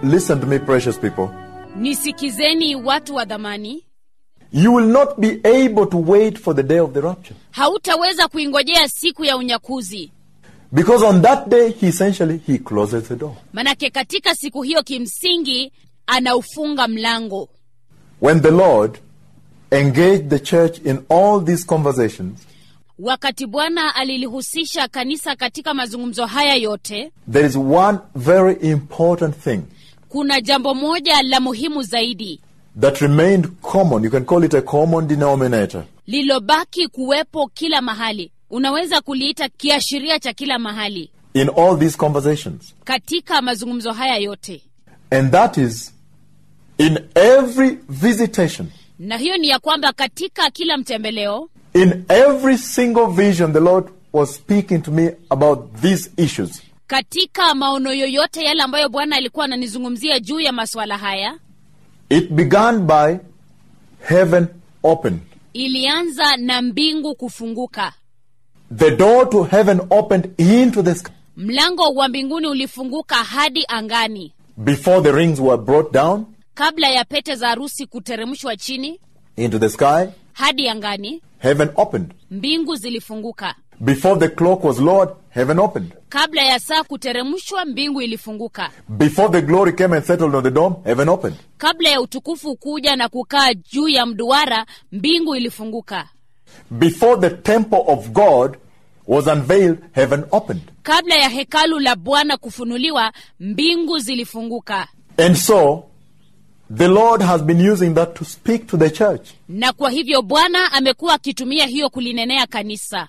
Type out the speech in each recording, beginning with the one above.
listen to me, precious people. nisikizeni watu wa dhamani You will not be able to wait for the day of the rapture. hautaweza kuingojea siku ya unyakuzi Because on that day, he essentially, he closes the door. manake katika siku hiyo kimsingi anaufunga mlango When the Lord engaged the church in all these conversations, wakati bwana alilihusisha kanisa katika mazungumzo haya yote there is one very important thing kuna jambo moja la muhimu zaidi that remained common. You can call it a common denominator. lilobaki kuwepo kila mahali unaweza kuliita kiashiria cha kila mahali in all these conversations. katika mazungumzo haya yote And that is in every visitation, na hiyo ni ya kwamba katika kila mtembeleo in every single vision, the Lord was speaking to me about these issues. katika maono yoyote yale ambayo bwana alikuwa ananizungumzia juu ya masuala haya It began by heaven open. ilianza na mbingu kufunguka The door to heaven opened into the sky. mlango wa mbinguni ulifunguka hadi angani Before the rings were brought down kabla ya pete za harusi kuteremshwa chini into the sky, hadi angani heaven opened. mbingu zilifunguka Before the clock was lowered, heaven opened. kabla ya saa kuteremshwa mbingu ilifunguka Before the glory came and settled on the dome, heaven opened. kabla ya utukufu kuja na kukaa juu ya mduara mbingu ilifunguka Before the temple of God was unveiled, heaven opened. kabla ya hekalu la bwana kufunuliwa mbingu zilifunguka And so, the Lord has been using that to speak to the church. na kwa hivyo bwana amekuwa akitumia hiyo kulinenea kanisa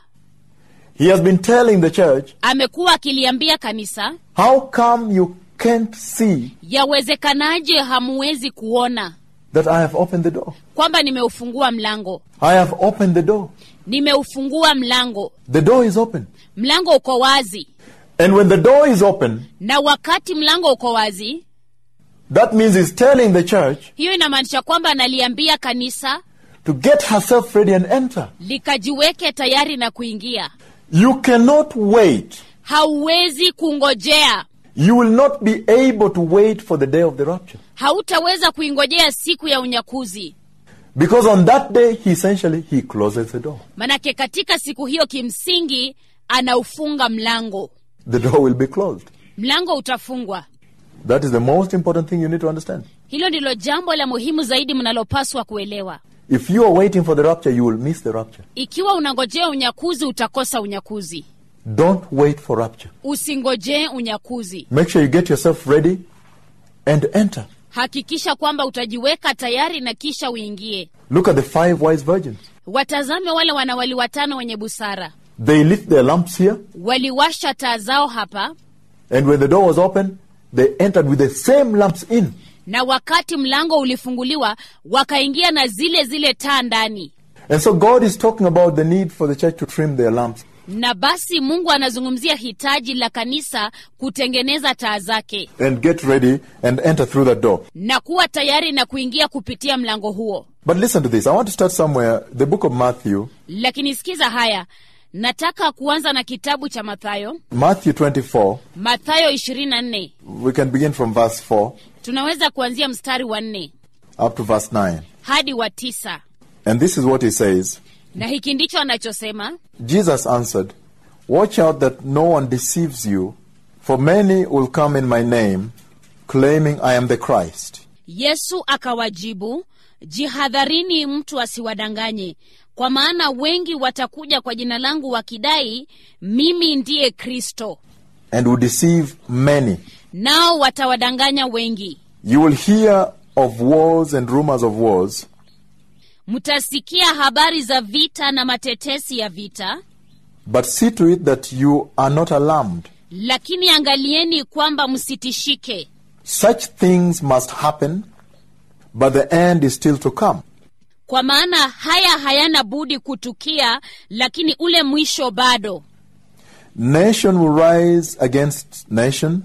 He has been telling the church, amekuwa akiliambia kanisa how come you can't see yawezekanaje hamuwezi kuona that I have opened the door? kwamba nimeufungua mlango I have opened the door. nimeufungua mlango The door is open. mlango uko wazi And when the door is open, na wakati mlango uko wazi that means he's telling the church hiyo inamaanisha kwamba analiambia kanisa to get herself ready and enter. likajiweke tayari na kuingia You cannot wait. hauwezi kungojea You will not be able to wait for the day of the rapture. hautaweza kuingojea siku ya unyakuzi Because on that day, he essentially, he closes the door. manake katika siku hiyo kimsingi anaufunga mlango The door will be closed. mlango utafungwa That is the most important thing you need to understand. hilo ndilo jambo la muhimu zaidi mnalopaswa kuelewa If you are waiting for the rapture, you will miss the rapture. ikiwa unangojea unyakuzi utakosa unyakuzi Don't wait for rapture. usingojee unyakuzi Make sure you get yourself ready and enter. hakikisha kwamba utajiweka tayari na kisha uingie Look at the five wise virgins. watazame wale wanawali watano wenye busara They lit their lamps here, waliwasha taa zao hapa and when the door was open, they entered with the same lamps in. na wakati mlango ulifunguliwa wakaingia na zile zile taa ndani And so God is talking about the need for the church to trim their lamps. na basi mungu anazungumzia hitaji la kanisa kutengeneza taa zake And get ready and enter through that door. na kuwa tayari na kuingia kupitia mlango huo But listen to this. I want to start somewhere. The book of Matthew, lakini sikiza haya nataka kuanza na kitabu cha mathayo Matthew 24. mathayo 24 We can begin from verse 4 tunaweza kuanzia mstari wa nne up to verse 9. hadi wa tisa And this is what he says na hiki ndicho anachosema Jesus answered, Watch out that no one deceives you, for many will come in my name, claiming I am the Christ. yesu akawajibu jihadharini mtu asiwadanganye kwa maana wengi watakuja kwa jina langu wakidai mimi ndiye kristo and will deceive many. nao watawadanganya wengi You will hear of wars and rumors of wars, mtasikia habari za vita na matetesi ya vita but see to it that you are not alarmed. lakini angalieni kwamba msitishike Such things must happen, but the end is still to come. kwa maana haya hayana budi kutukia lakini ule mwisho bado Nation will rise against nation,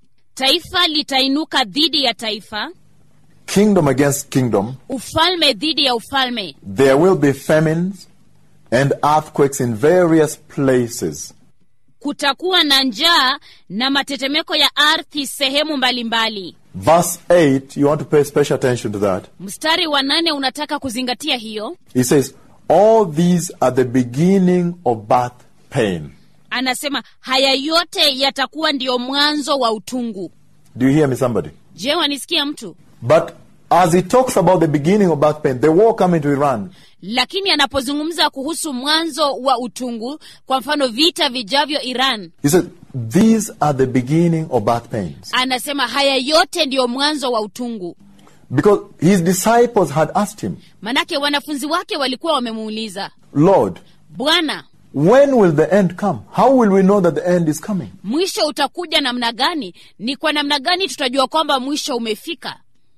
taifa litainuka dhidi ya taifa kingdom against kingdom. ufalme dhidi ya ufalme There will be famines and earthquakes in various places. kutakuwa na njaa na matetemeko ya ardhi sehemu mbalimbali verse 8, you want to pay special attention to that. mstari wa nane unataka kuzingatia hiyo He says, All these are the beginning of birth pain. anasema haya yote yatakuwa ndiyo mwanzo wa utungu Do you hear me, somebody? je wanisikia mtu But as he talks about the beginning of birth pain, the war coming to Iran, lakini anapozungumza kuhusu mwanzo wa utungu kwa mfano vita vijavyo iran he says, These are the beginning of birth pains. anasema haya yote ndiyo mwanzo wa utungu Because his disciples had asked him, manake wanafunzi wake walikuwa wamemuuliza Lord, bwana when will the end come? How will we know that the end is coming? mwisho utakuja namna gani ni kwa namna gani tutajua kwamba mwisho umefika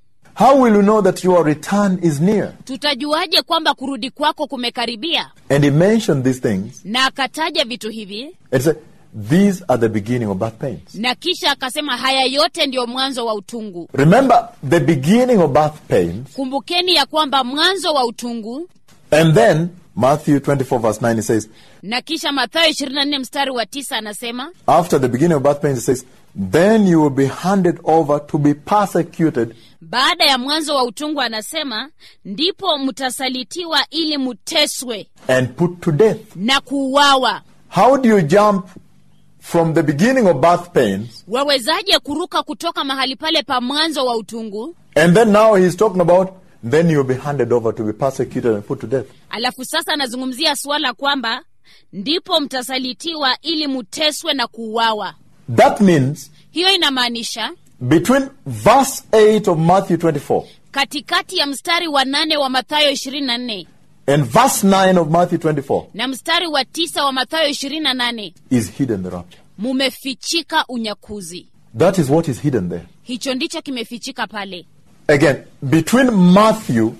How will we know that your return is near? tutajuaje kwamba kurudi kwako kumekaribia And he mentioned these things na akataja vitu hivi and he said, These are the beginning of birth pains. na kisha akasema haya yote ndiyo mwanzo wa utungu Remember the beginning of birth pains, kumbukeni ya kwamba mwanzo wa utungu and then Matthew 24, verse 9, he says, na kisha mathayo 24 mstari wa tisa anasema After the beginning of birth pains, he says, Then you will be handed over to be persecuted baada ya mwanzo wa utungu anasema ndipo mtasalitiwa ili muteswe and put to death. na kuuawa How do you jump from the beginning of birth pains, wawezaje kuruka kutoka mahali pale pa mwanzo wa utungu and then now he's talking about, then you'll be handed over to be persecuted and put to death? alafu sasa anazungumzia suala kwamba ndipo mtasalitiwa ili muteswe na kuuawa That means hiyo inamaanisha between verse 8 of Matthew 24 katikati ya mstari wa nane wa mathayo 24 and verse 9 of Matthew 24 na mstari wa tisa wa mathayo 28 is hidden the rapture. mumefichika unyakuzi That is what is hidden there. hicho ndicho kimefichika pale Again, between Matthew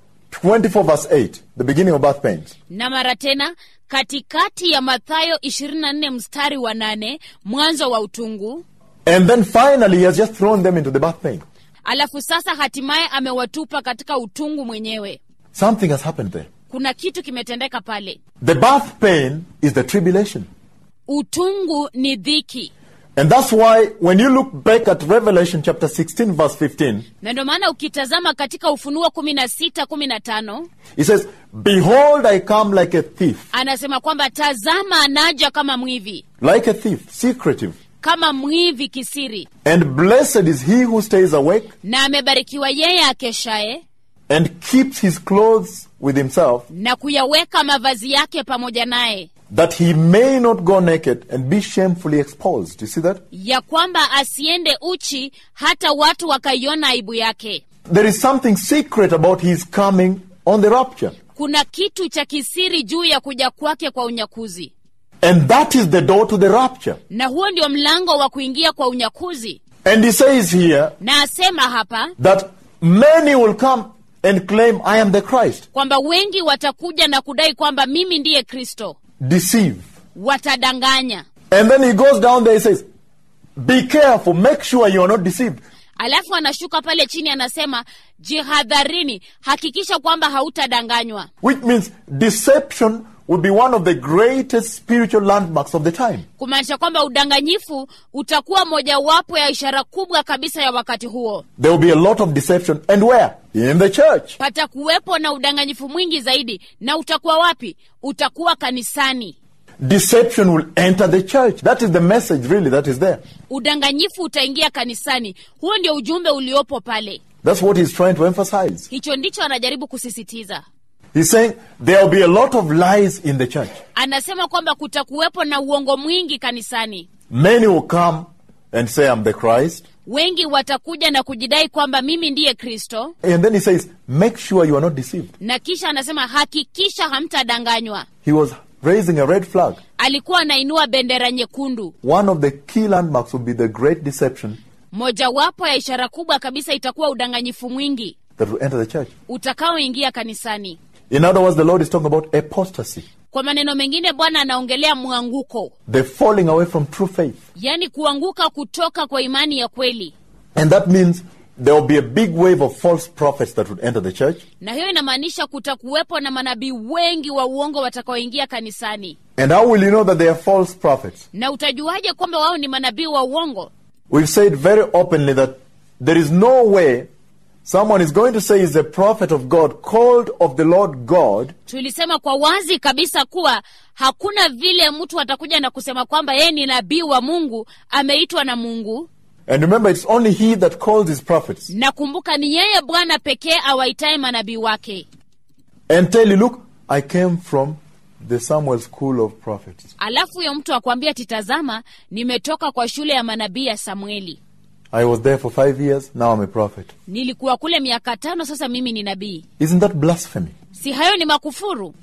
24 verse 8, the beginning of birth pains, na mara tena katikati ya mathayo 24 mstari wa nane mwanzo wa utungu and then finally he has just thrown them into the birth pain. alafu sasa hatimaye amewatupa katika utungu mwenyewe Something has happened there. kuna kitu kimetendeka pale The birth pain is the tribulation. utungu ni dhiki And that's why when you look back at Revelation chapter 16 verse 15, na ndio maana ukitazama katika ufunuo 16 15 it says, Behold, I come like a thief. anasema kwamba tazama anaja kama mwivi Like a thief, secretive. kama mwivi kisiri And blessed is he who stays awake na amebarikiwa yeye akeshaye and keeps his clothes with himself, na kuyaweka mavazi yake pamoja naye that he may not go naked and be shamefully exposed. You see that? ya kwamba asiende uchi hata watu wakaiona aibu yake There is something secret about his coming on the rapture. kuna kitu cha kisiri juu ya kuja kwake kwa unyakuzi And that is the door to the rapture. na huo ndio mlango wa kuingia kwa unyakuzi And he says here na asema hapa that many will come and claim, I am the Christ. kwamba wengi watakuja na kudai kwamba mimi ndiye kristo Deceive. watadanganya And then he goes down there, he says, Be careful, make sure you are not deceived. alafu anashuka pale chini anasema jihadharini hakikisha kwamba hautadanganywa Which means deception will be one of the greatest spiritual landmarks of the time. kumaanisha kwamba udanganyifu utakuwa mojawapo ya ishara kubwa kabisa ya wakati huo There will be a lot of deception. And where? In the church. patakuwepo na udanganyifu mwingi zaidi na utakuwa wapi utakuwa kanisani Deception will enter the church. That is the message, really, that is there. udanganyifu utaingia kanisani huo ndio ujumbe uliopo pale That's what he's trying to emphasize. hicho ndicho anajaribu kusisitiza He's saying there will be a lot of lies in the church. anasema kwamba kutakuwepo na uongo mwingi kanisani Many will come and say, I'm the Christ. wengi watakuja na kujidai kwamba mimi ndiye kristo And then he says, make sure you are not deceived. na kisha anasema hakikisha hamtadanganywa He was raising a red flag. alikuwa anainua bendera nyekundu One of the key landmarks will be the great deception mojawapo ya ishara kubwa kabisa itakuwa udanganyifu mwingi that will enter the church. utakaoingia kanisani In other words, the Lord is talking about apostasy, kwa maneno mengine bwana anaongelea mwanguko the falling away from true faith. yaani kuanguka kutoka kwa imani ya kweli And that means there will be a big wave of false prophets that would enter the church. na hiyo inamaanisha kutakuwepo na manabii wengi wa uongo watakaoingia kanisani And how will you know that they are false prophets? na utajuaje kwamba wao ni manabii wa uongo We've said very openly that there is no way someone is going to say he's a prophet of God, called of the Lord God, tulisema kwa wazi kabisa kuwa hakuna vile mtu atakuja na kusema kwamba yeye ni nabii wa mungu ameitwa na mungu and remember it's only he that calls his prophets, na kumbuka ni yeye bwana pekee awaitaye manabii wake and tell you, look, I came from the Samuel school of prophets. alafu huyo mtu akwambia titazama nimetoka kwa shule ya manabii ya samueli I was there for five years, now I'm a prophet. nilikuwa kule miaka tano sasa mimi ni nabii Isn't that blasphemy? si hayo ni makufuru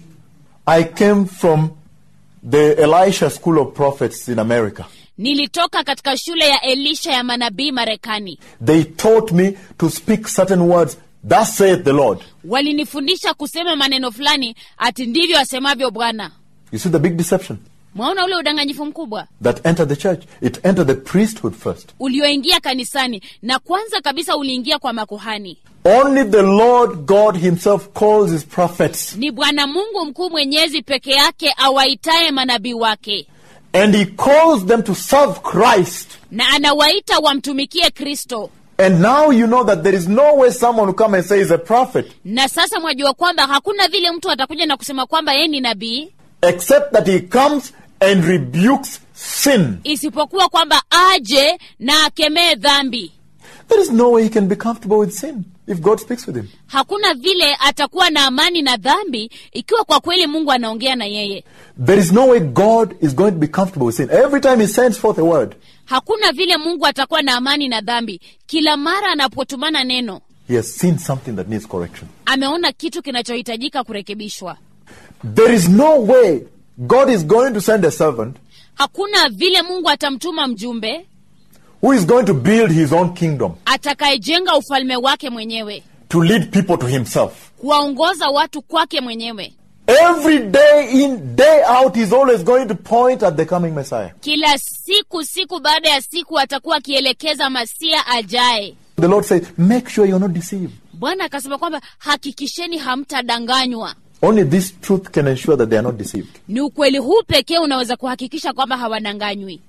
I came from the Elisha school of prophets in America. nilitoka katika shule ya elisha ya manabii marekani They taught me to speak certain words, thus saith the Lord. walinifundisha kusema maneno fulani ati ndivyo asemavyo bwana You see the big deception mwaona ule udanganyifu mkubwa that entered the church. It entered the priesthood first. ulioingia kanisani na kwanza kabisa uliingia kwa makuhani Only the Lord God Himself calls His prophets, ni bwana mungu mkuu mwenyezi peke yake awaitaye manabii wake and He calls them to serve Christ. na anawaita wamtumikie kristo And now you know that there is no way someone will come and say he's a prophet, na sasa mwajua kwamba hakuna vile mtu atakuja na kusema kwamba yeye ni nabii except that he comes and rebukes sin. isipokuwa kwamba aje na akemee dhambi There is no way he can be comfortable with sin if God speaks with him. hakuna vile atakuwa na amani na dhambi ikiwa kwa kweli mungu anaongea na yeye There is no way God is going to be comfortable with sin. Every time he sends forth a word, hakuna vile mungu atakuwa na amani na dhambi kila mara anapotumana neno he has seen something that needs correction. ameona kitu kinachohitajika kurekebishwa There is no way God is going to send a servant hakuna vile mungu atamtuma mjumbe who is going to build his own kingdom atakayejenga ufalme wake mwenyewe to lead people to himself. kuwaongoza watu kwake mwenyewe Every day in, day out, he's always going to point at the coming Messiah. kila siku siku baada ya siku atakuwa akielekeza masia ajaye The Lord says, make sure you're not deceived. bwana akasema kwamba hakikisheni hamtadanganywa Only this truth can ensure that they are not deceived. ni ukweli huu pekee unaweza kuhakikisha kwamba hawadanganywi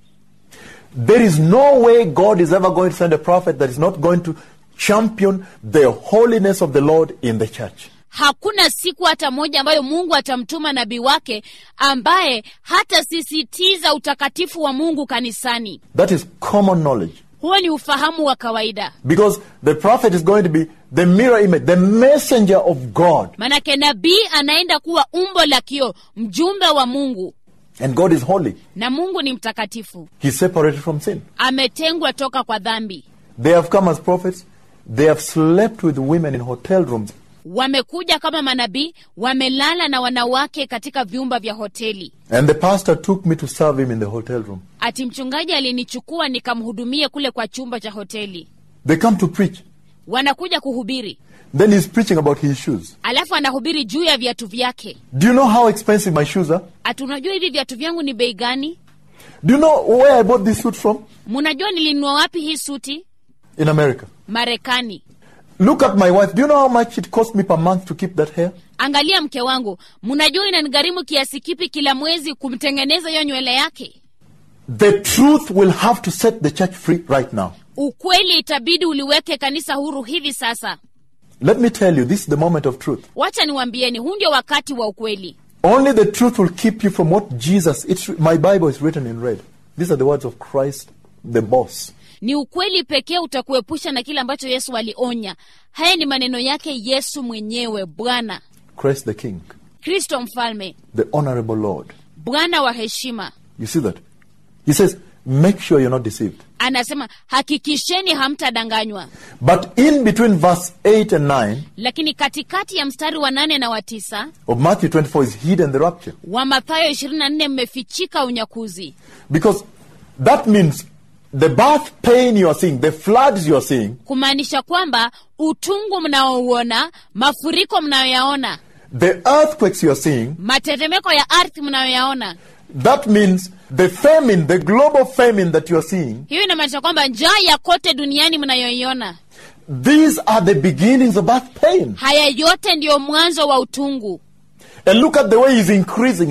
There is no way God is ever going to send a prophet that is not going to champion the holiness of the Lord in the church. hakuna siku hata moja ambayo mungu atamtuma nabii wake ambaye hatasisitiza utakatifu wa mungu kanisani That is common knowledge. huo ni ufahamu wa kawaida Because the prophet is going to be the mirror image, the messenger of God. manake nabii anaenda kuwa umbo la kio mjumbe wa mungu And God is holy. na mungu ni mtakatifu He's separated from sin. ametengwa toka kwa dhambi They have come as prophets. They have slept with women in hotel rooms. wamekuja kama manabii wamelala na wanawake katika vyumba vya hoteli And the pastor took me to serve him in the hotel room. ati mchungaji alinichukua nikamhudumie kule kwa chumba cha hoteli They come to preach. wanakuja kuhubiri Then he's preaching about his shoes. alafu anahubiri juu ya viatu vyake Do you know how expensive my shoes are? ati unajua hivi viatu vyangu ni bei gani Do you know where I bought this suit from? munajua nilinunua wapi hii suti In America. marekani Look at my wife. Do you know how much it cost me per month to keep that hair? angalia mke wangu mnajua inanigharimu kiasi kipi kila mwezi kumtengeneza hiyo nywele yake The truth will have to set the church free right now. ukweli itabidi uliweke kanisa huru hivi sasa Let me tell you, this is the moment of truth. wacha niwambieni huu ndio wakati wa ukweli Only the truth will keep you from what Jesus. It's my Bible is written in red. These are the words of Christ, the boss. ni ukweli pekee utakuepusha na kile ambacho yesu alionya haya ni maneno yake yesu mwenyewe bwana Christ the King, kristo mfalme the honorable Lord. bwana wa heshima You see that? He says, make sure you're not deceived. anasema hakikisheni hamtadanganywa But in between verse 8 and 9 lakini katikati ya mstari wa nane na wa tisa of Matthew 24 is hidden the rapture. wa mathayo 24 mmefichika unyakuzi Because that means the birth pain you are seeing, the floods you are seeing, kumaanisha kwamba utungu mnaouona mafuriko mnayoyaona the earthquakes you are seeing, matetemeko ya ardhi mnayoyaona that means the famine, the global famine that you are seeing, hiyo inamaanisha kwamba njaa ya kote duniani mnayoiona these are the beginnings of birth pain. haya yote ndiyo mwanzo wa utungu And look at the way he's increasing it.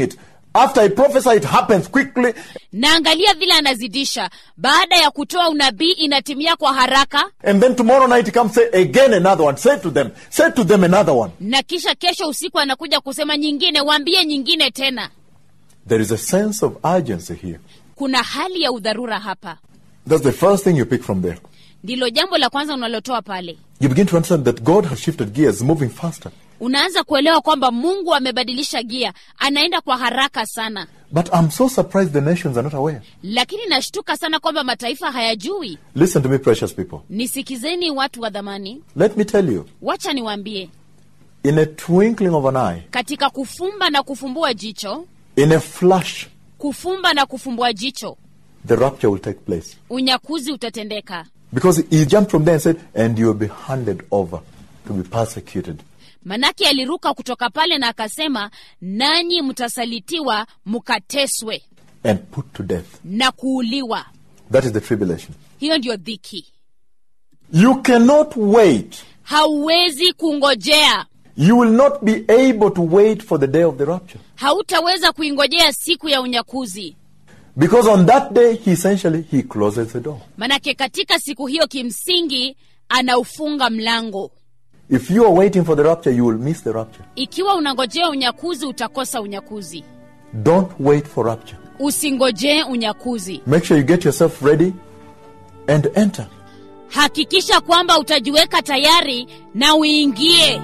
After I prophesy, it happens quickly. na angalia vile anazidisha baada ya kutoa unabii inatimia kwa haraka And then tomorrow night he comes, say again another one. Say to them, say to them another one. na kisha kesho usiku anakuja kusema nyingine waambie nyingine tena There is a sense of urgency here. kuna hali ya udharura hapa That's the first thing you pick from there. ndilo jambo la kwanza unalotoa pale You begin to understand that God has shifted gears, moving faster. unaanza kuelewa kwamba mungu amebadilisha gia anaenda kwa haraka sana But I'm so surprised the nations are not aware. lakini nashtuka sana kwamba mataifa hayajui Listen to me, precious people. nisikizeni watu wa dhamani Let me tell you, wacha niwaambie in a twinkling of an eye, katika kufumba na kufumbua jicho in a flash, kufumba na kufumbua jicho the rapture will take place. unyakuzi utatendeka Because he jumped from there and said, and you will be handed over to be persecuted. manake aliruka kutoka pale na akasema nanyi mtasalitiwa mkateswe and put to death. na kuuliwa That is the tribulation. hiyo ndiyo dhiki You cannot wait. hauwezi kungojea You will not be able to wait for the day of the rapture. hautaweza kuingojea siku ya unyakuzi Because on that day, he essentially, he closes the door. manake katika siku hiyo kimsingi anaufunga mlango If you are waiting for the rapture, you will miss the rapture. ikiwa unangojea unyakuzi utakosa unyakuzi Don't wait for rapture. usingojee unyakuzi Make sure you get yourself ready and enter. hakikisha kwamba utajiweka tayari na uingie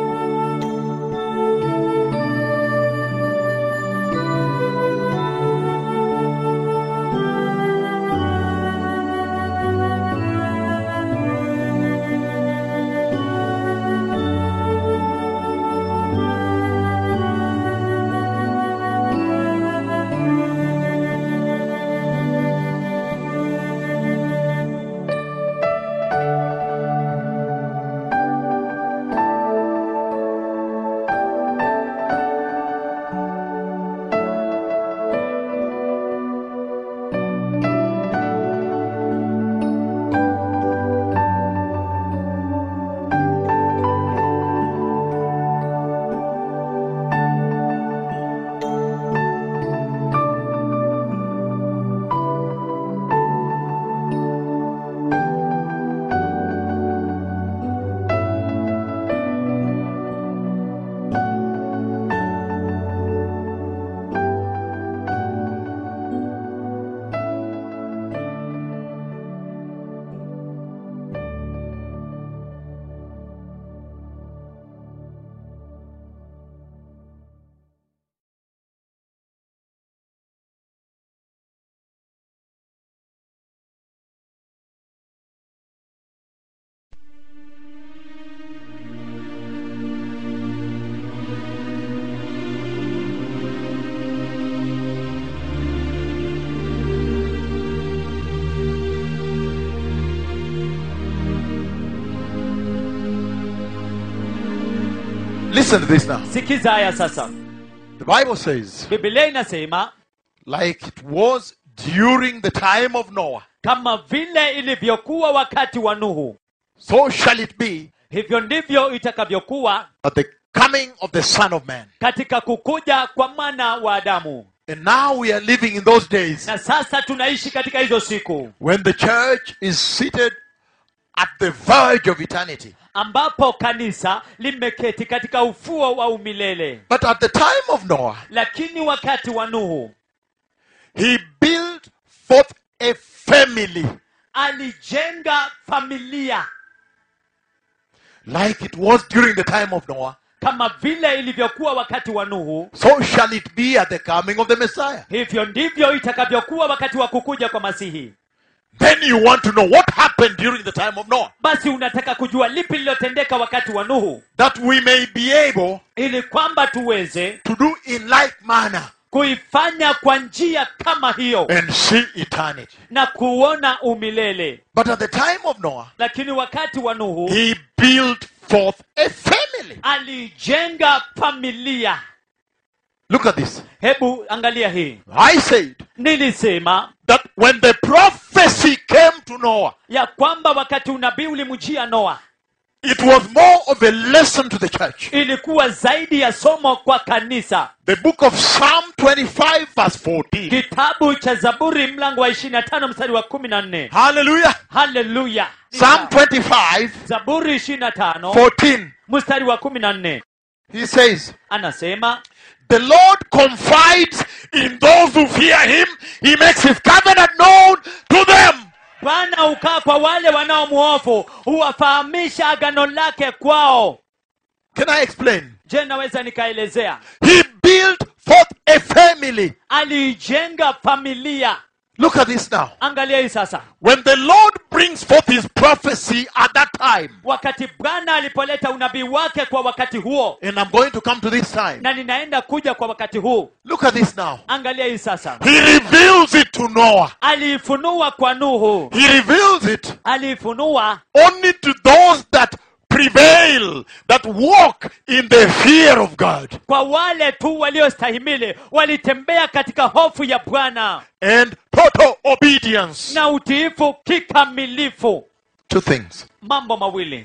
Listen to this now. sikiza haya sasa The Bible says, bibilia inasema like it was during the time of Noah, kama vile ilivyokuwa wakati wa nuhu so shall it be hivyo ndivyo itakavyokuwa at the coming of the Son of Man. katika kukuja kwa mwana wa adamu And now we are living in those days na sasa tunaishi katika hizo siku when the church is seated at the verge of eternity. ambapo kanisa limeketi katika ufuo wa umilele But at the time of Noah, lakini wakati wa nuhu he built forth a family alijenga familia like it was during the time of Noah. kama vile ilivyokuwa wakati wa nuhu So shall it be at the coming of the Messiah. hivyo ndivyo itakavyokuwa wakati wa kukuja kwa masihi Then you want to know what happened during the time of Noah, basi unataka kujua lipi lililotendeka wakati wa nuhu that we may be able ili kwamba tuweze to do in like manner kuifanya kwa njia kama hiyo and see eternity. na kuona umilele But at the time of Noah, lakini wakati wa nuhu he built forth a family. alijenga familia Look at this. hebu angalia hii I said nilisema that when the prophecy came to Noah, ya kwamba wakati unabii ulimjia noa It was more of a lesson to the church. ilikuwa zaidi ya somo kwa kanisa The book of Psalm 25, verse 14. kitabu cha zaburi mlango wa 25 mstari wa 14 Hallelujah. haleluya Psalm 25, zaburi 25 14. mstari wa 14 He says, anasema The Lord confides in those who fear him. He makes his covenant known to them. bwana hukaa kwa wale wanaomwofu huwafahamisha agano lake kwao Can I explain? je naweza nikaelezea He built forth a family. aliijenga familia Look at this now. angalia hii sasa When the Lord brings forth his prophecy at that time, wakati bwana alipoleta unabii wake kwa wakati huo and I'm going to come to this time. na ninaenda kuja kwa wakati huu Look at this now. angalia hii sasa He reveals it to Noah. aliifunua kwa nuhu He reveals it aliifunua only to those that prevail, that walk in the fear of God. kwa wale tu waliostahimili walitembea katika hofu ya bwana and total obedience. na utiifu kikamilifu Two things. mambo mawili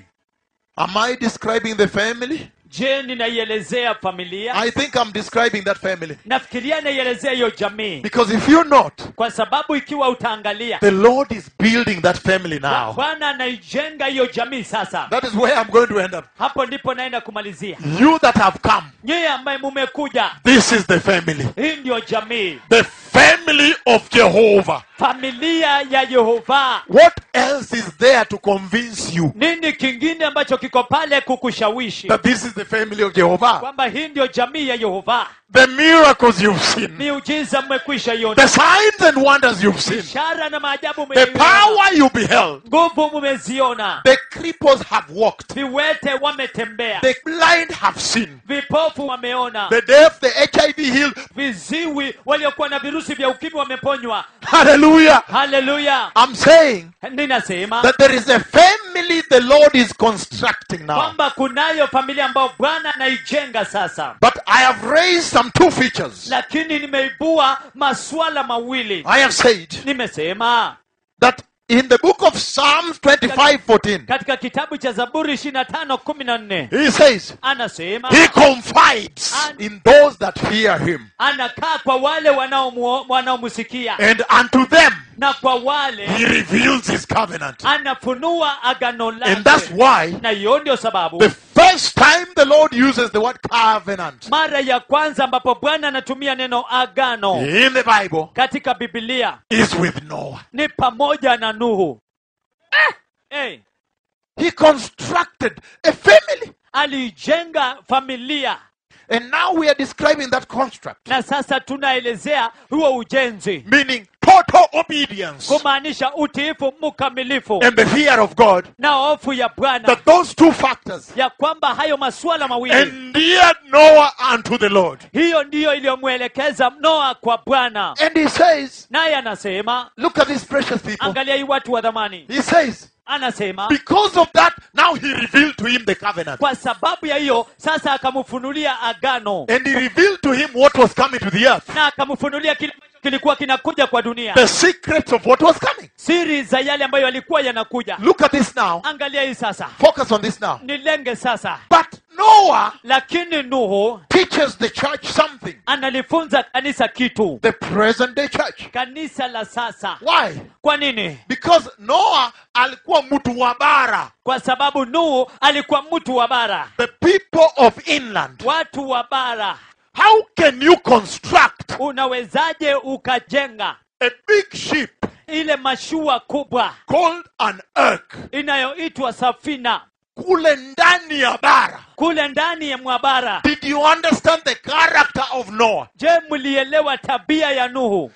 Am I describing the family? je ninaielezea familia I think I'm describing that family. nafikiria naielezea hiyo jamii Because if you're not, kwa sababu ikiwa utaangalia the Lord is building that family now. bwana anaijenga hiyo jamii sasa That is where I'm going to end up. hapo ndipo naenda kumalizia You that have come, nyeye ambaye mumekuja this is the family. hii ndiyo jamii The family of Jehovah. familia ya yehova What else is there to convince you nini kingine ambacho kiko pale kukushawishi that this is the family of Jehovah? kwamba hii ndiyo jamii ya yehova The miracles you've seen, miujiza mmekwisha the iona signs and wonders you've seen, ishara na maajabu the mmeiona. power you beheld, nguvu mumeziona the cripples have walked. viwete wametembea The blind have seen. vipofu wameona The deaf, the HIV healed. viziwi waliokuwa na virusi vya ukimwi wameponywa Hallelujah. haleluya I'm saying ninasema that there is a family the Lord is constructing now. kwamba kunayo familia ambayo bwana anaijenga sasa But I have raised some two features. lakini nimeibua masuala mawili I have said nimesema that in the book of Psalms 25 14, katika kitabu cha zaburi 25 14 he says, anasema He confides in those that fear him, anakaa kwa wale wanaomuo- wanaomsikia and unto them na kwa wale he reveals his covenant. anafunua agano And that's lake why na hiyo ndio sababu the first time the Lord uses the word covenant mara ya kwanza ambapo bwana anatumia neno agano in the Bible katika bibilia is with Noah. ni pamoja na nuhu eh, hey, He constructed a family. alijenga familia And now we are describing that construct, na sasa tunaelezea huo ujenzi meaning total obedience kumaanisha utiifu mkamilifu and the fear of God. na hofu ya bwana That those two factors ya kwamba hayo masuala mawili endeared Noah unto the Lord. hiyo ndiyo iliyomwelekeza noa kwa bwana And he says, naye anasema Look at these precious people. angalia hii watu wa dhamani He says, anasema Because of that, now he revealed to him the covenant. kwa sababu ya hiyo sasa akamfunulia agano And he revealed to him what was coming to the earth. na akamfunulia kile ambacho kilikuwa kinakuja kwa dunia The secrets of what was coming. siri za yale ambayo yalikuwa yanakuja Look at this now. angalia hii sasa Focus on this now. nilenge sasa But Noah lakini nuhu teaches the church something. analifunza kanisa kitu The present day church. kanisa la sasa Why? kwa nini Because Noah alikuwa mtu wa bara. kwa sababu nuhu alikuwa mtu wa bara The people of inland. watu wa bara How can you construct unawezaje ukajenga a big ship ile mashua kubwa called an ark inayoitwa safina kule ndani ya bara? kule ndani ya mwabara Did you understand the character of Noah? je mlielewa tabia ya nuhu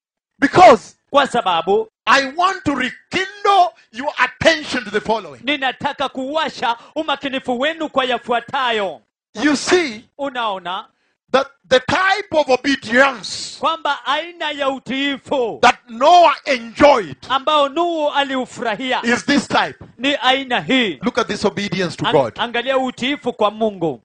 Because kwa sababu I want to rekindle your attention to the following. ninataka kuwasha umakinifu wenu kwa yafuatayo You see unaona that the type of obedience kwamba aina ya utiifu that Noah enjoyed ambao nuhu aliufurahia is this type. ni aina hii Look at this obedience to Ang- God. angalia utiifu kwa mungu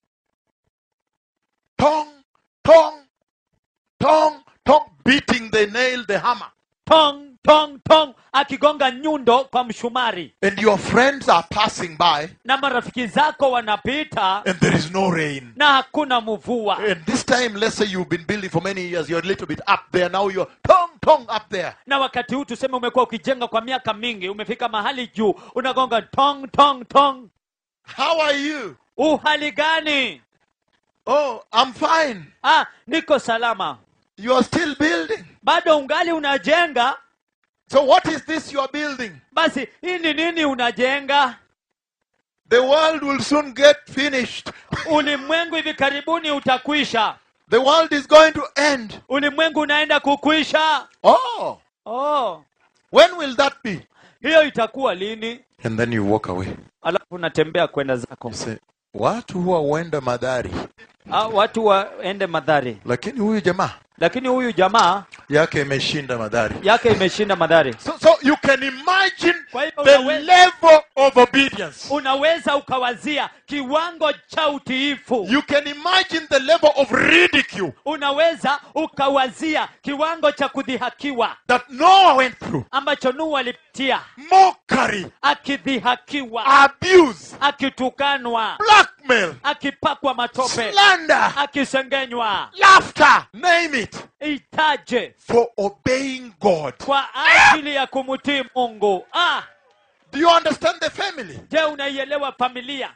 Tongue, tongue, tongue, tongue, beating the nail, the hammer. tong tong tong akigonga nyundo kwa mshumari and your friends are passing by na marafiki zako wanapita and there is no rain. na hakuna mvua And this time, let's say you've been building for many years, you're a little bit up there. Now you're tong tong up there. na wakati huu tuseme umekuwa ukijenga kwa miaka mingi umefika mahali juu unagonga tong tong tong How are you? uhali gani Oh, I'm fine. ah niko salama You are still building. bado ungali unajenga So what is this you are building? basi hii ni nini unajenga The world will soon get finished. ulimwengu hivi karibuni utakwisha The world is going to end. ulimwengu unaenda kukwisha Oh, oh when will that be? hiyo itakuwa lini And then you walk away. alafu unatembea kwenda zako You say, watu huwa huenda madhari, ah, watu waende madhari lakini huyu jamaa lakini huyu jamaa yake imeshinda madhari. yake imeshinda madhari So, so you can imagine Kwa hivyo the unaweza- level of obedience. unaweza ukawazia kiwango cha utiifu You can imagine the level of ridicule unaweza ukawazia kiwango cha kudhihakiwa that Noah went through. ambacho nuhu alipitia Mockery, akidhihakiwa abuse, akitukanwa blackmail, akipakwa matope slander, akisengenywa laughter, name it, itaje for obeying God. kwa ajili ya kumtii mungu ah, Do you understand the family? je unaielewa familia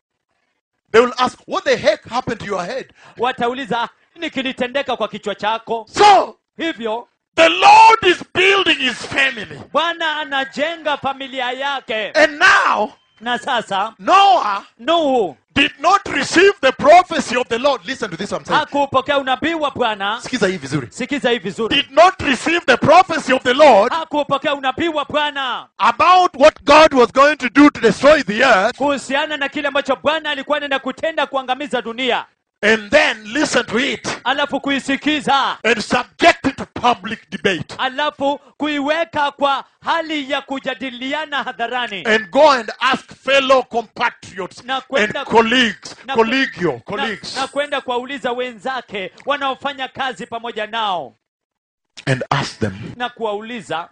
They will ask, What the heck happened to your head? watauliza "Ah, nini kilitendeka kwa kichwa chako So, hivyo the Lord is building his family. bwana anajenga familia yake And now, na sasa Noah nuhu did not receive the prophecy of the Lord. Listen to this, I'm saying. hakupokea unabii wa bwana Sikiza hii vizuri. sikiza hii vizuri Did not receive the prophecy of the Lord hakupokea unabii wa bwana about what God was going to do to destroy the earth. kuhusiana na kile ambacho bwana alikuwa anaenda kutenda kuangamiza dunia And then listen to it alafu kuisikiza and subject it to public debate. alafu kuiweka kwa hali ya kujadiliana hadharani And go and ask fellow compatriots Na and kwenda- colleagues, na- collegio, na, colleagues, na kwenda kuwauliza wenzake wanaofanya kazi pamoja nao and ask them na kuwauliza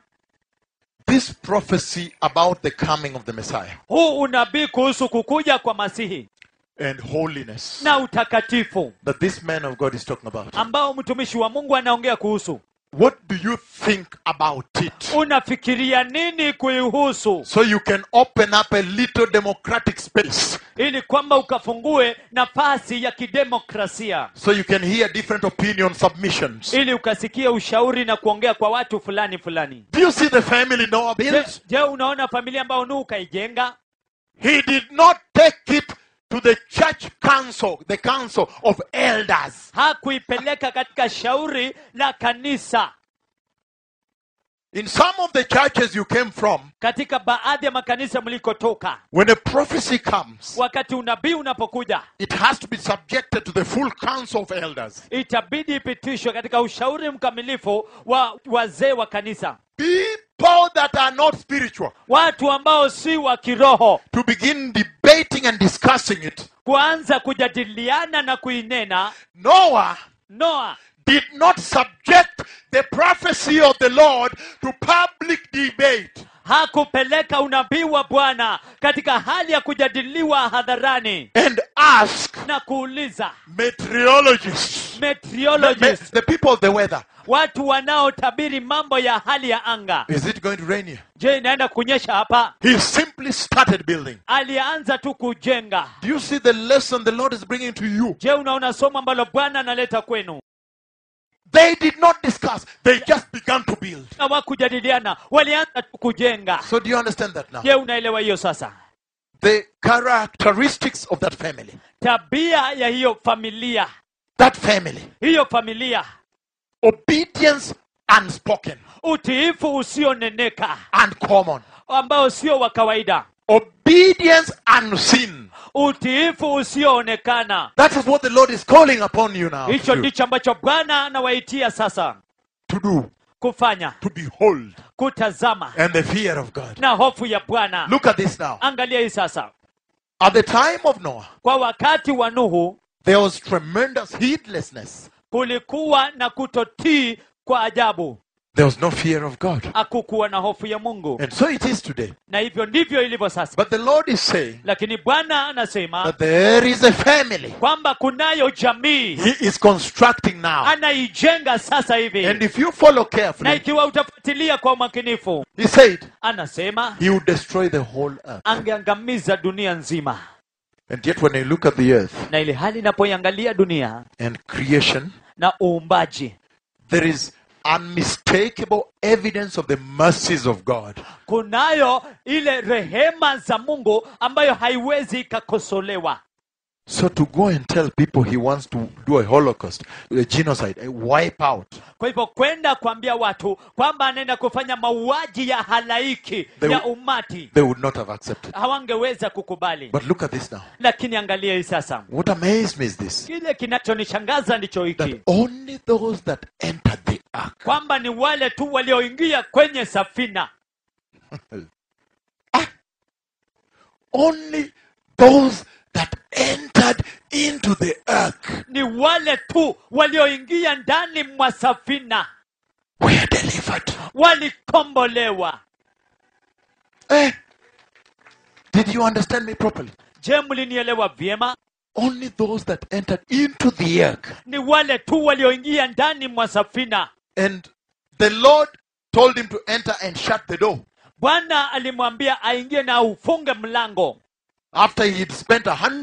this prophecy about the coming of the Messiah huu unabii kuhusu kukuja kwa masihi and holiness na utakatifu that this man of God is talking about. ambao mtumishi wa mungu anaongea kuhusu What do you think about it? unafikiria nini kuihusu So you can open up a little democratic space ili kwamba ukafungue nafasi ya kidemokrasia so you can hear different opinion submissions. ili ukasikia ushauri na kuongea kwa watu fulani fulani Do you see the family Noah je, built? je unaona familia ambayo nuhu ukaijenga He did not take it to the church council, the council of elders. hakuipeleka katika shauri la kanisa In some of the churches you came from, katika baadhi ya makanisa mlikotoka when a prophecy comes, wakati unabii unapokuja it has to be subjected to the full council of elders. itabidi ipitishwe katika ushauri mkamilifu wa wazee wa kanisa People that are not spiritual watu ambao si wa kiroho to begin debating and discussing it. kuanza kujadiliana na kuinena Noah noa did not subject the prophecy of the Lord to public debate. hakupeleka unabii wa bwana katika hali ya kujadiliwa hadharani and ask na kuuliza meteorologists, the, me- meteorologists the people of the weather, watu wanaotabiri mambo ya hali ya anga is it going to rain here? je inaenda kunyesha hapa He simply started building. alianza tu kujenga Do you see the lesson the Lord is bringing to you? je unaona somo ambalo bwana analeta kwenu They did not discuss, they just began to build. hawakujadiliana walianza tu kujenga So, do you understand that now? je unaelewa hiyo sasa The characteristics of that family. tabia ya hiyo familia That family. hiyo familia Obedience unspoken utiifu usioneneka and common. ambao sio wa kawaida Obedience unseen. utiifu usioonekana That is what the Lord is calling upon you now hicho to do. ndicho ambacho bwana anawaitia sasa To do, kufanya to behold, kutazama and the fear of God. na hofu ya bwana Look at this now. angalia hii sasa At the time of Noah, kwa wakati wa nuhu there was tremendous heedlessness. kulikuwa na kutotii kwa ajabu There was no fear of God. hakukuwa na hofu ya mungu And so it is today. na hivyo ndivyo ilivyo sasa But the Lord is saying lakini bwana anasema that there is a family kwamba kunayo jamii He is constructing now. anaijenga sasa And hivi if you follow na carefully, ikiwa utafuatilia kwa umakinifu He said anasema He would destroy the whole earth. angeangamiza dunia nzima And yet, when you look at the earth na ili hali inapoiangalia dunia and creation, na uumbaji there is unmistakable evidence of the mercies of God. kunayo ile rehema za mungu ambayo haiwezi ikakosolewa So, to go and tell people He wants to do a holocaust, a genocide, a wipe out, kwa hivyo kwenda kuambia watu kwamba anaenda kufanya mauaji ya halaiki They ya will- umati they would not have accepted. hawangeweza kukubali But look at this now. lakini angalia hii sasa What amazed me is this kile kinachonishangaza ndicho hiki that only those that entered the ark kwamba ni wale tu walioingia kwenye safina only those that entered into the ark ni wale tu walioingia ndani mwa safina were delivered. walikombolewa Eh? Did you understand me properly? je mlinielewa vyema Only those that entered into the ark. ni wale tu walioingia ndani mwa safina And the Lord told him to enter and shut the door. bwana alimwambia aingie na ufunge mlango After he'd spent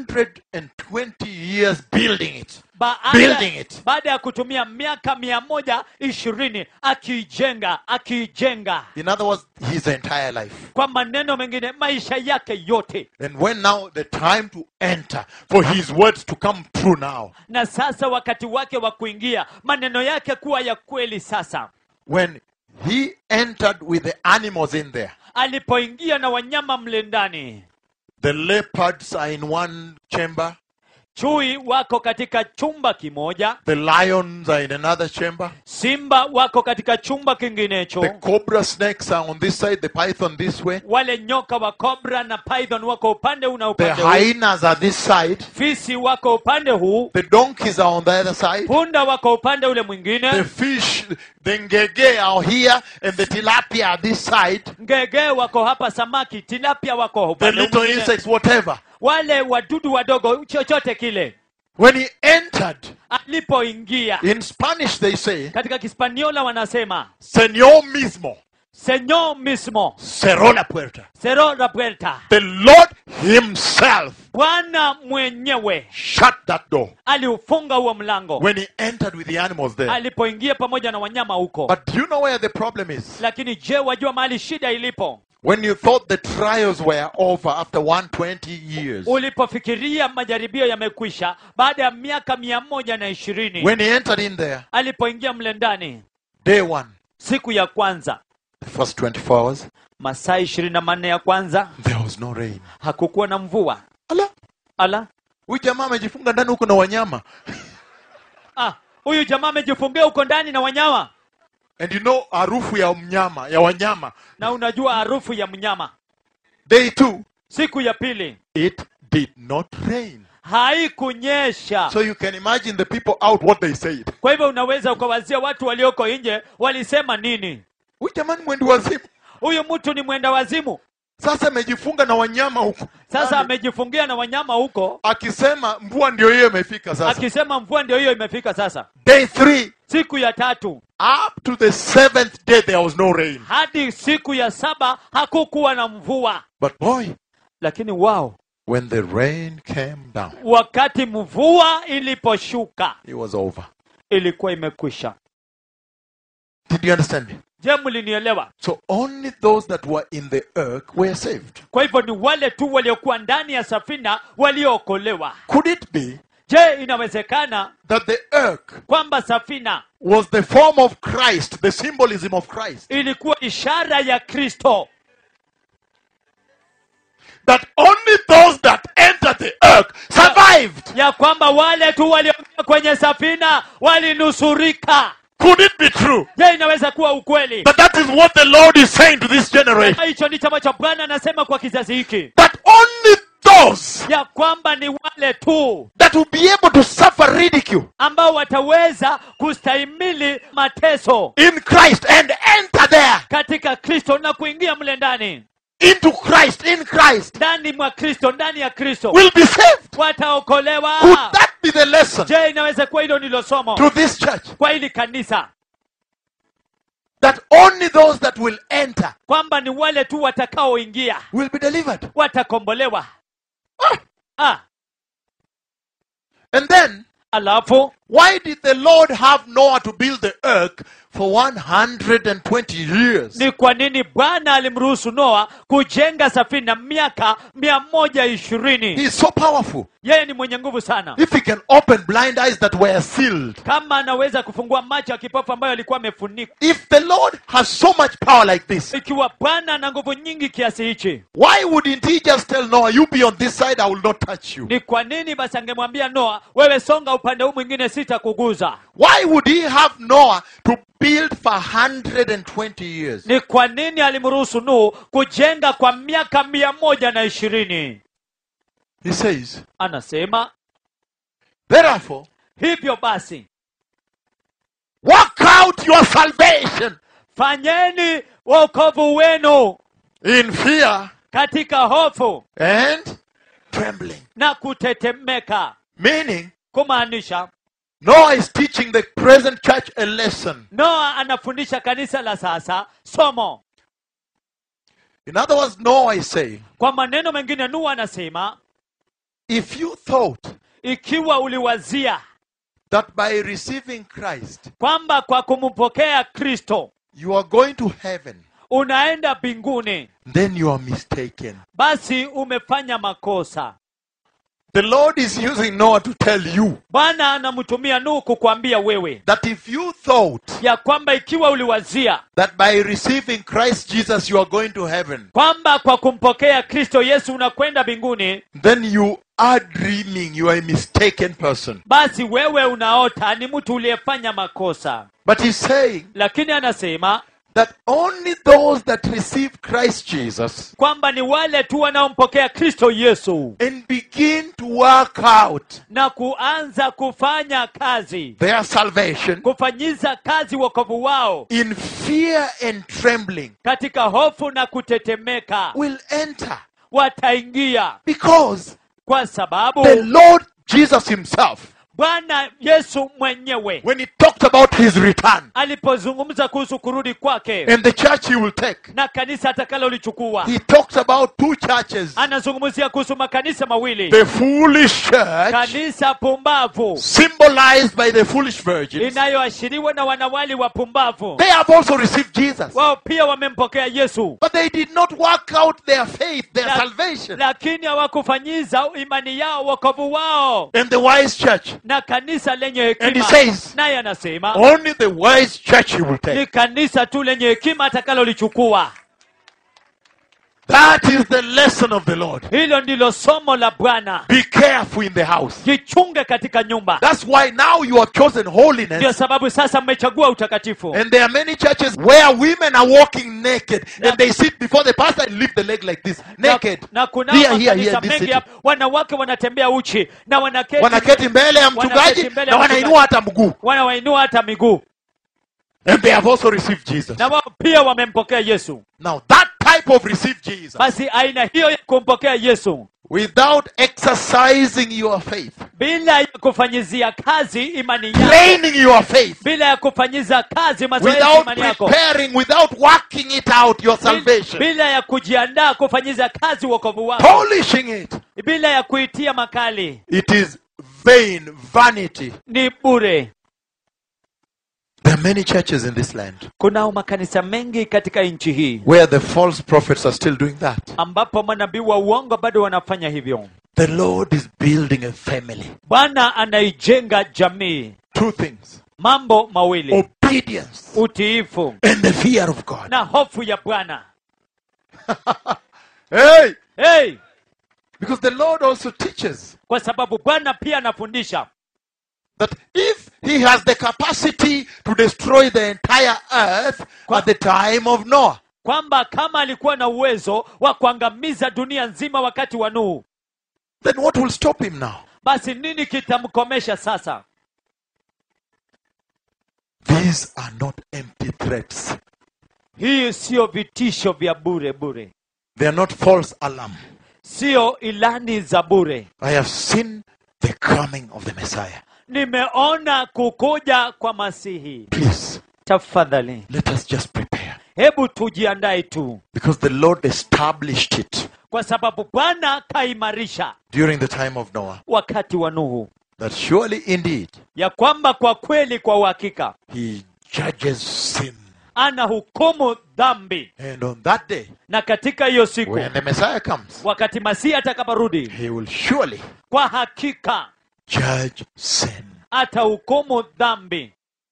120 years building it. baada, Building it. baada ya kutumia miaka mia moja ishirini akiijenga akiijenga In other words, his entire life. kwa maneno mengine maisha yake yote And when now the time to enter, for his words to come true now, na sasa wakati wake wa kuingia maneno yake kuwa ya kweli sasa when he entered with the animals in there, alipoingia na wanyama mle ndani the leopards are in one chamber, chui wako katika chumba kimoja the lions are in another chamber, simba wako katika chumba the kinginecho cobra snakes are on this side, the python this way, wale nyoka wa cobra na python wako upande huu na the upande huu hyenas are this side, fisi wako upande huu the donkeys are on the other side, punda wako upande ule the mwingine fish, the ngege are here, and the tilapia are this side, ngege wako hapa samaki tilapia wako the upande huu little mwingine. insects, whatever. wale wadudu wadogo chochote kile When he entered, alipoingia in Spanish they say, katika kispaniola wanasema Señor mismo señor mismo cerró la puerta. cerró la puerta The Lord Himself bwana mwenyewe shut that door aliufunga huo mlango when He entered with the animals there. alipoingia pamoja na wanyama huko But do you know where the problem is? lakini je wajua mahali shida ilipo When you thought the trials were over after 120 years, ulipofikiria majaribio yamekwisha baada ya miaka mia moja na ishirini when He entered in there, alipoingia mle ndani day one, siku ya kwanza the first 24 hours, masaa ishirini na manne ya kwanza there was no rain. hakukuwa na mvua Ala, ala huyu jamaa amejifunga ndani huko na wanyama. ah, huyu jamaa amejifungia huko ndani na wanyama And you know harufu ya mnyama, ya wanyama. na unajua harufu ya mnyama Day two, siku ya pili it did not rain. haikunyesha So you can imagine the people out what they said. kwa hivyo unaweza ukawazia watu walioko nje walisema nini Huyu jamani mwendi wazimu. huyu mtu ni mwenda wazimu Sasa amejifunga na wanyama huko. sasa Yaani, amejifungia na wanyama huko akisema mvua ndio hiyo imefika sasa. akisema mvua ndio hiyo imefika sasa Day three, siku ya tatu up to the seventh day there was no rain. hadi siku ya saba hakukuwa na mvua But boy, lakini wao when the rain came down, wakati mvua iliposhuka it was over. ilikuwa imekwisha Did you understand me? je mlinielewa So only those that were in the ark were saved. kwa hivyo ni wale tu waliokuwa ndani ya safina waliookolewa Could it be je inawezekana that the ark kwamba safina was the form of Christ, the symbolism of Christ? ilikuwa ishara ya kristo That only those that entered the ark survived. ya kwamba wale tu walioingia kwenye safina walinusurika Could it be true je inaweza kuwa ukweli that that is what the Lord is saying to this generation? hicho ndicho ambacho bwana anasema kwa kizazi hiki That only those ya kwamba ni wale tu that will be able to suffer ridicule ambao wataweza kustahimili mateso in Christ and enter there katika kristo na kuingia mle ndani into Christ, in Christ, ndani mwa kristo ndani ya kristo will be saved. wataokolewa Could that be the lesson je inaweza kuwa hilo ndilo somo to this church? kwa hili kanisa That only those that will enter kwamba ni wale tu watakaoingia will be delivered. watakombolewa ah, And then, alafu why did the Lord have Noah to build the ark for 120 years? ni kwa nini bwana alimruhusu noa kujenga safina miaka mia moja ishirini He's so powerful. yeye ni mwenye nguvu sana If he can open blind eyes that were sealed, kama anaweza kufungua macho ya kipofu ambayo alikuwa amefunikwa if the Lord has so much power like this, ikiwa bwana ana nguvu nyingi kiasi hichi why wouldn't he just tell Noah, You be on this side, I will not touch you? ni kwa nini basi angemwambia noa wewe songa upande huu mwingine sitakuguza Why would he have Noah to build for 120 years? ni kwa nini alimruhusu nuhu kujenga kwa miaka mia moja na ishirini He says, anasema Therefore, hivyo basi work out your salvation fanyeni wokovu wenu in fear katika hofu and trembling. na kutetemeka Meaning, kumaanisha Noah is teaching the present church a lesson. noa anafundisha kanisa la sasa somo In other words, Noah is saying, kwa maneno mengine nuhu anasema if you thought ikiwa uliwazia that by receiving Christ, kwamba kwa kumpokea kristo you are going to heaven, unaenda mbinguni then you are mistaken. basi umefanya makosa The Lord is using Noah to tell you bwana anamtumia nuhu kukwambia wewe that if you thought ya kwamba ikiwa uliwazia that by receiving Christ Jesus you are going to heaven, kwamba kwa kumpokea kristo yesu unakwenda mbinguni then you are dreaming. You are a mistaken person. basi wewe unaota ni mtu uliyefanya makosa But he's saying lakini anasema that only those that receive Christ Jesus kwamba ni wale tu wanaompokea kristo yesu and begin to work out na kuanza kufanya kazi their salvation kufanyiza kazi wokovu wao in fear and trembling katika hofu na kutetemeka will enter wataingia because kwa sababu the Lord Jesus himself, bwana yesu mwenyewe when he talked about his return alipozungumza kuhusu kurudi kwake and the church he will take, na kanisa atakalolichukua he talks about two churches anazungumzia kuhusu makanisa mawili the foolish church, kanisa pumbavu symbolized by the foolish virgins. inayoashiriwa na wanawali wapumbavu They have also received Jesus. wao pia wamempokea yesu But they did not work out their faith, their La- salvation. lakini hawakufanyiza imani yao wokovu wao And the wise church, na kanisa lenye And he hekima says- naye anasema only the wise church he will take. ni kanisa tu lenye hekima atakalolichukua That is the lesson of the Lord. hilo ndilo somo la bwana Be careful in the house. jichunge katika nyumba That's why now you have chosen ndio holiness. sababu sasa mmechagua utakatifu And there are many churches where women are walking naked and they sit before the pastor and lift the leg like this, naked. na, na kuna Here, here, here, makanisa this mengi city. hapa wanawake wanatembea uchi na wanaketi Wanaketi mbele ya mchungaji Wanaketi mbele na ya wanainua hata mguu. wanawainua hata miguu And they have also received Jesus. na wao pia wamempokea yesu Now that type of receive Jesus basi aina hiyo ya kumpokea yesu without exercising your faith, bila ya kufanyizia kazi imani yako training your faith, bila ya kufanyiza kazi mazoezi without imani yako preparing, without working it out, your salvation, bila ya kujiandaa kufanyiza kazi wokovu wako polishing it, bila ya kuitia makali it is vain, vanity. ni bure There are many churches in this land kunao makanisa mengi katika nchi hii where the false prophets are still doing that. ambapo manabii wa uongo bado wanafanya hivyo The Lord is building a family. bwana anaijenga jamii Two things mambo mawili obedience utiifu and the fear of God. na hofu ya bwana Hey! hey, Because the Lord also teaches kwa sababu bwana pia anafundisha that if He has the capacity to destroy the entire earth at the time of Noah, kwamba kama alikuwa na uwezo wa kuangamiza dunia nzima wakati wa nuhu Then what will stop him now? basi nini kitamkomesha sasa These are not empty threats. hii siyo vitisho vya bure bure They are not false alarm. siyo ilani za bure I have seen the coming of the Messiah. nimeona kukuja kwa masihi Please, tafadhali let us just prepare. hebu tujiandae tu Because the Lord established it kwa sababu bwana kaimarisha during the time of Noah wakati wa nuhu that surely indeed ya kwamba kwa kweli kwa uhakika he judges sin. ana hukumu dhambi And on that day, na katika hiyo siku when the Messiah comes, wakati masihi atakaporudi he will surely kwa hakika judge sin. atahukumu dhambi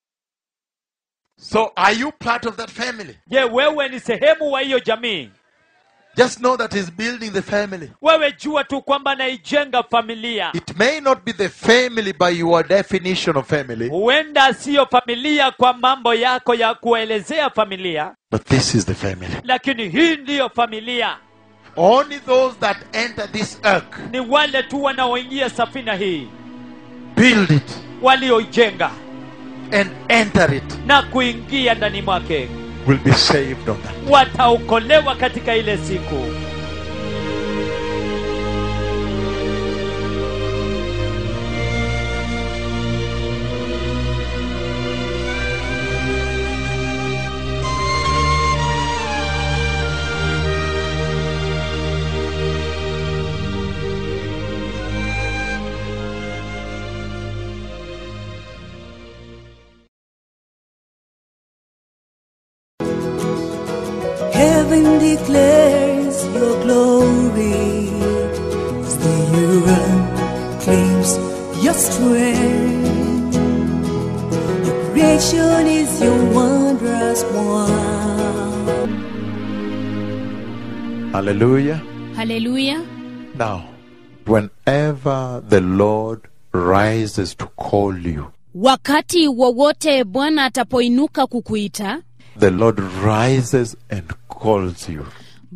So, are you part of that family? je wewe ni sehemu wa hiyo jamii Just know that he's building the family. wewe jua tu kwamba anaijenga familia It may not be the family by your definition of family, huenda siyo familia kwa mambo yako ya kuelezea familia but this is the family. lakini hii ndiyo familia Only those that enter this ark, ni wale tu wanaoingia safina hii build it, walioijenga and enter it, na kuingia ndani mwake will be saved on that. wataokolewa katika ile siku Heaven declares your glory as the earth claims your strength. Your creation is your wondrous one. Hallelujah. haleluya Now, whenever the Lord rises to call you, wakati wowote bwana atapoinuka kukuita the Lord rises and calls you.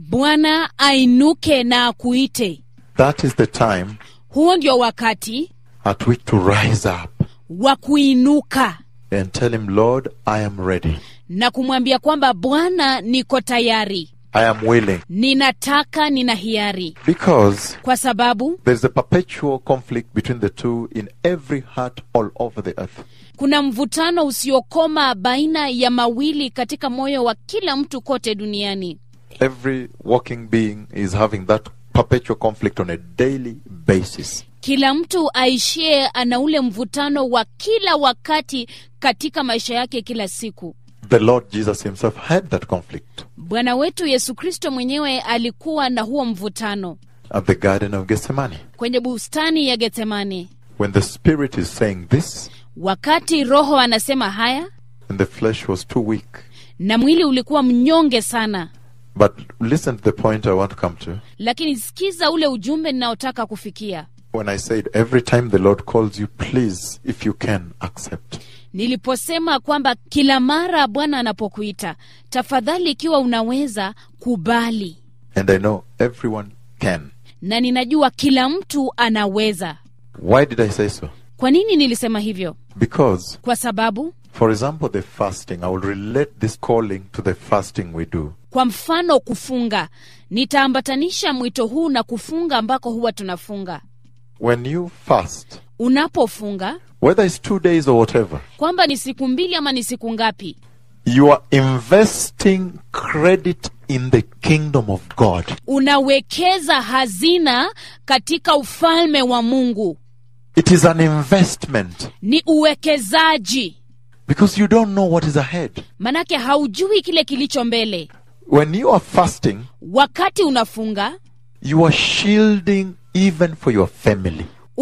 bwana ainuke na akuite That is the time huo ndio wakati at which to rise up wa kuinuka and tell Him, Lord, I am ready. na kumwambia kwamba bwana niko tayari I am willing. ninataka nina hiari Because kwa sababu there's a perpetual conflict between the two in every heart all over the earth. kuna mvutano usiokoma baina ya mawili katika moyo wa kila mtu kote duniani Every walking being is having that perpetual conflict on a daily basis. kila mtu aishie ana ule mvutano wa kila wakati katika maisha yake kila siku The Lord Jesus Himself had that conflict bwana wetu yesu kristo mwenyewe alikuwa na huo mvutano at the Garden of Gethsemane. kwenye bustani ya getsemane When the Spirit is saying this, wakati roho anasema haya and the flesh was too weak. na mwili ulikuwa mnyonge sana But listen to the point I want to come to. lakini sikiza ule ujumbe ninaotaka kufikia When I said, every time the Lord calls you, please, if you can, accept. niliposema kwamba kila mara bwana anapokuita tafadhali ikiwa unaweza kubali And I know everyone can. na ninajua kila mtu anaweza Why did I say so? kwa nini nilisema hivyo Because, kwa sababu for example, the fasting, I will relate this calling to the fasting we do. kwa mfano kufunga nitaambatanisha mwito huu na kufunga ambako huwa tunafunga When you fast, unapofunga whether it's two days or whatever, kwamba ni siku mbili ama ni siku ngapi you are investing credit in the kingdom of God. unawekeza hazina katika ufalme wa mungu It is an investment ni uwekezaji because you don't know what is ahead. manake haujui kile kilicho mbele When you are fasting, wakati unafunga you are shielding even for your family.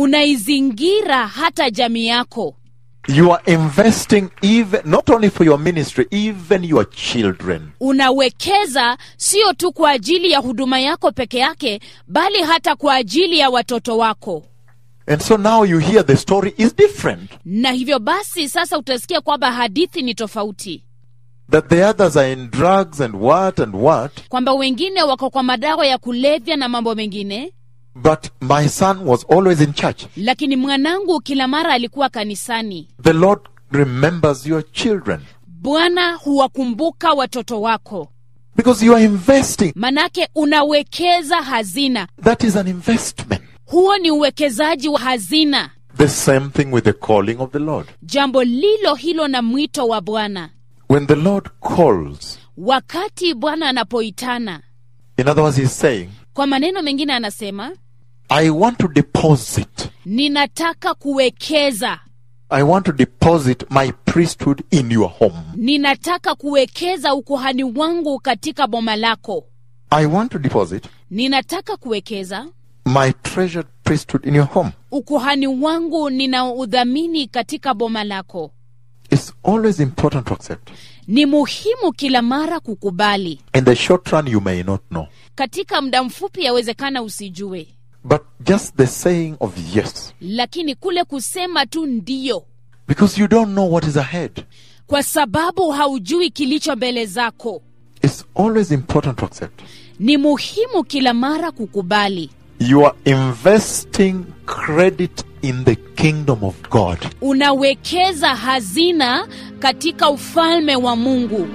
unaizingira hata jamii yako You are investing even not only for your ministry, even your children. unawekeza sio tu kwa ajili ya huduma yako peke yake bali hata kwa ajili ya watoto wako And so now you hear the story is different. na hivyo basi sasa utasikia kwamba hadithi ni tofauti That the others are in drugs and what and what. kwamba wengine wako kwa madawa ya kulevya na mambo mengine But my son was always in church. lakini mwanangu kila mara alikuwa kanisani The Lord remembers your children bwana huwakumbuka watoto wako because you are investing. manake unawekeza hazina That is an investment. huo ni uwekezaji wa hazina The same thing with the calling of the Lord. jambo lilo hilo na mwito wa bwana When the Lord calls, wakati bwana anapoitana in other words, He's saying, kwa maneno mengine anasema I want to deposit. ninataka kuwekeza I want to deposit my priesthood in your home. ninataka kuwekeza ukuhani wangu katika boma lako I want to deposit ninataka kuwekeza my treasured priesthood in your home. ukuhani wangu ninaudhamini katika boma lako It's always important to accept. ni muhimu kila mara kukubali In the short run, you may not know. katika muda mfupi yawezekana usijue But just the saying of yes, lakini kule kusema tu ndiyo because you don't know what is ahead. kwa sababu haujui kilicho mbele zako It's always important to accept. ni muhimu kila mara kukubali You are investing credit in the kingdom of God. unawekeza hazina katika ufalme wa mungu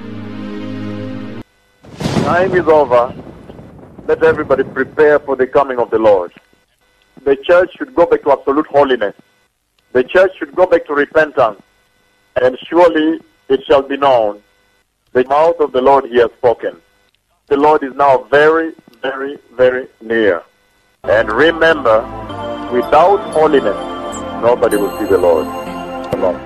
Time is over. Let everybody prepare for the coming of the Lord. The church should go back to absolute holiness. The church should go back to repentance. And surely it shall be known. The mouth of the Lord he has spoken. The Lord is now very, very, very near. And remember, without holiness, nobody will see the Lord. Shalom.